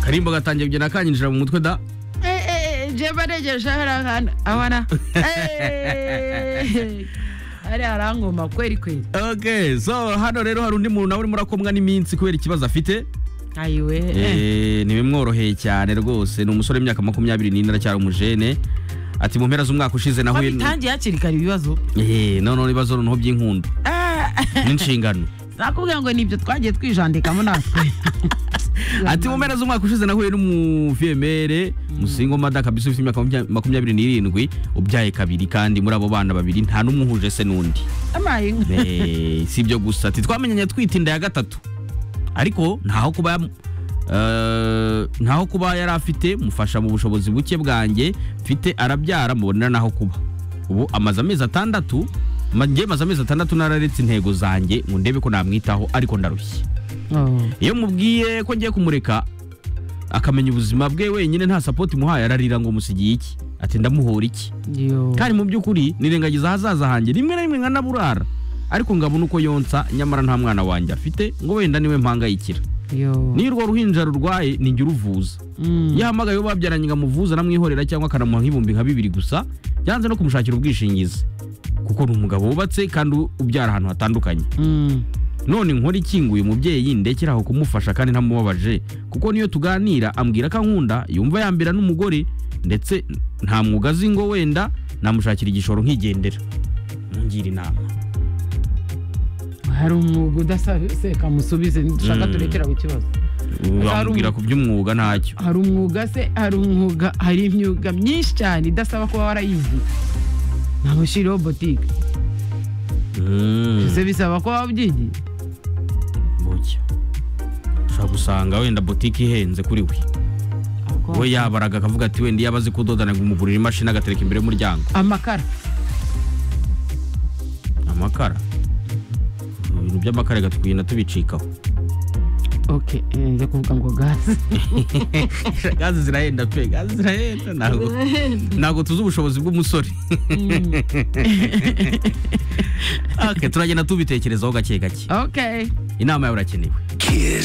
karimbo gatangiye kugenda kanyinjira mu mutwe da jeba regeje hariya ahantu abona hariya harangoma kweri kweri okay so hano rero hari undi muntu nawe urimo urakomwa n'iminsi kubera ikibazo afite ayiwe Eh, ntibimworoheye cyane rwose ni umusore w'imyaka makumyabiri n'ine aracyari umujene ati mu mpera z'umwaka ushize nahuye n- babitangiye hakiri kare ibibazo Eh, noneho ibibazo noneho by'inkundu n'inshingano nakubwira ngo nibyo twagiye twijandikamo natwe ati mu mpera z'umwaka ushize nahuye n'umuviyemere musingo mada kabisa ufite imyaka makumya- makumyabiri n'irindwi ubyaye kabiri kandi muri abo bana babiri nta n'umwe uhuje se n'undi amaye inka Eh, si ibyo gusa ati twamenyanye twita inda ya gatatu ariko ntaho kuba yam- eh, ntaho kuba yari afite mufasha mu bushobozi buke bwanjye mfite arabyara mubonera naho kuba ubu amaze amezi atandatu ma- njye maze amezi atandatu nararetse intego zanjye ngo ndebe ko namwitaho ariko ndarushye Oh. iyo mubwiye ko ngiye kumureka akamenya ubuzima bwe wenyine nta sapoti muhaye ararira ngo musigiye iki ati ndamuhora iki Yo. kandi mu by'ukuri nirengagiza ahazaza hanjye rimwe na rimwe nkanaburara ariko ngabona uko yonsa nyamara nta mwana wanjye afite ngo wenda niwe mpangayikira Yo. niyo urwo ruhinja rurwaye ninjye uruvuza Mm. iyo ahamagaye uwo babyaranye ngo amuvuze aramwihorera cyangwa akanamuha nk'ibihumbi nka bibiri gusa yanze no kumushakira ubwishingizi kuko ni umugabo wubatse kandi ubyara ahantu hatandukanye Mm. none nkora ikinguye umubyeyi ndekera aho kumufasha kandi ntamubabaje kuko niyo tuganira ambwira ko ankunda yumva yambera n'umugore ndetse nta mwuga azi ngo wenda namushakira igishoro nkigendera ngira inama hari umwuga udaseka musubize dushaka Mm. turekera ku kibazo bamubwira ku by'umwuga ntacyo hari umwuga se hari umwuga hari imyuga myinshi cyane idasaba kuba warayizi nka mushyiriho botike Mm, ese bisaba kuba wabyigiye bucya ushobora gusanga wenda butike ihenze kuri we we yabaraga akavuga ati wenda iyo aba azi kudoda nagumugurira imashini agatereka imbere y'umuryango amakara amakara ibintu by'amakara reka tukugenda tubicikaho ok eh, njya kuvuga ngo gaze gazi zirahenda pe gazi zirahenda ntabwo ntabwo tuzi ubushobozi bw'umusore Okay, turagenda tubitekerezaho gake gake ok inama yawe irakenewe Kiss.